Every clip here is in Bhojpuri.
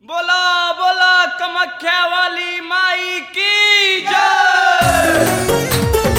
बोला बोला कमख्या वाली माई की जय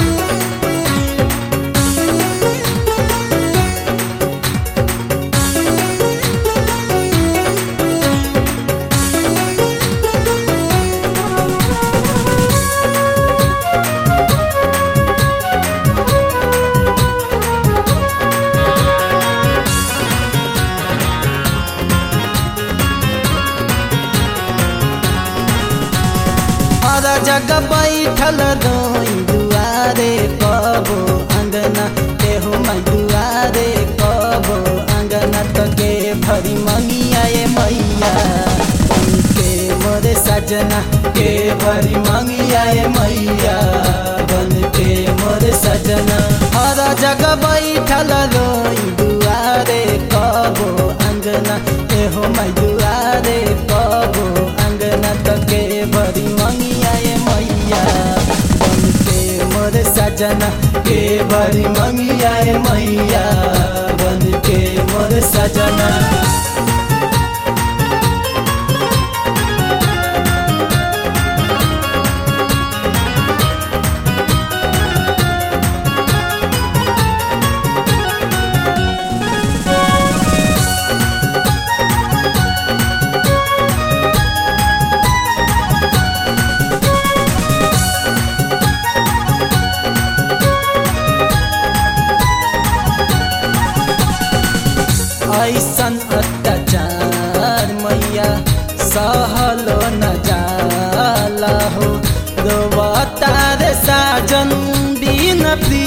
हर जगह बैठल रोई दुआरे कबो अंगना केहू मैं दुआरे कबो अंगना तो के भरी मंगिया ये मैया के मोरे सजना के भरी मंगिया ये मैया बन के मोरे सजना हर जगह बैठल रोई दुआरे कबो अंगना केहू मैं दुआरे कबो अंगना तो के भरी मंगिया ये मैया बन के मोर सजना के भरी मंगिया ये मैया बन के मोर सजना ऐसन अत्याचार मैया सहलो न जाला हो रोवतार साजन बिन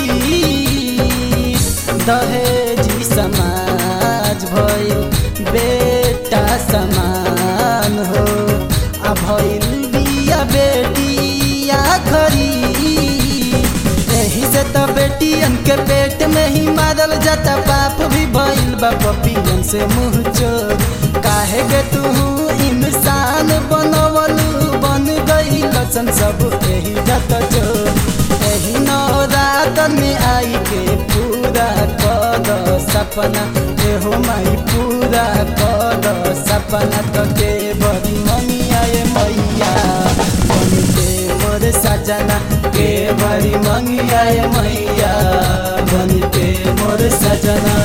प्रीत दहेजी समाज भइल बेटा समान हो आ भइल बिया बेटिया खरी एही से तो बेटियन के पेट में ही मारल जाता बाप भी भइल बा पपियन से मुँह चोर काहे के तू इंसान बनवलू बन गई लसन सब एही जत चोर एही नौरात में आई के पूरा कद सपना एहो माई पूरा कद सपना तो के बड़ी मनिया ये मैया बन के मोर सजना के बड़ी मंगिया ये मैया बन के मोर सजना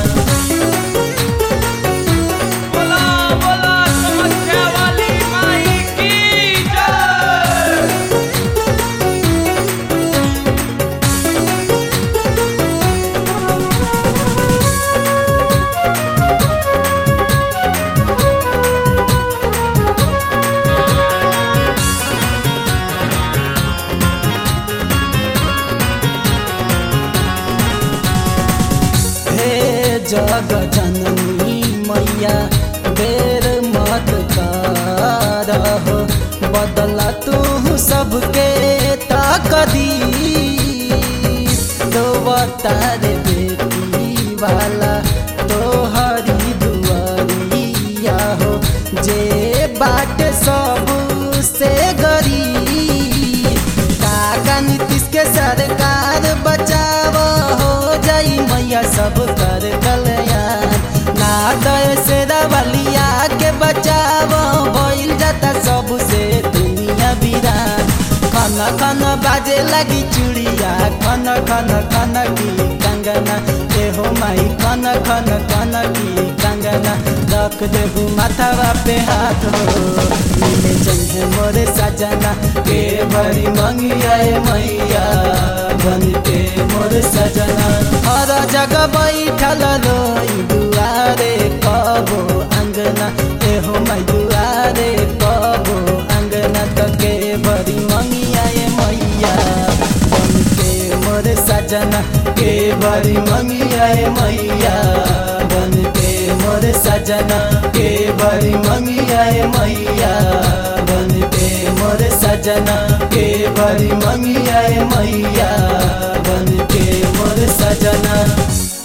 बोला बोला कमख्या वाली माई की जय हे जग जननी मैया बेर मत करहो बदला तू सबके ताकदी दो तारे बेटी वाला तोहरी दुआरिया हो जे बाट सब से गरीब काका नीतीश के सरकार बचाव हो जाई मैया सब कर कल्याण ना दय से रवलिया के बचाव भइल जाता सब से दुनिया बिरान खन खन बाजे लगी चूड़िया खन खन खन की कंगना एहो माई खन खन खन की कंगना रख देहू माथावा पे हाथ हो मिले चंगे मोरे सजना के भरी मंगिया ए मैया बन के मोर सजना हर जगह बैठल रोई दुआरे कबो अंगना एहो माई दुआरे कबो अंगना तो के भरी मंगिया ए मैया बन के मोर सजना के भरी मंगिया ए मैया बन के मोर सजना के भरी मंगिया ए मैया बन के मोर सजना के भरी मंगिया ए मैया बन के मोर सजना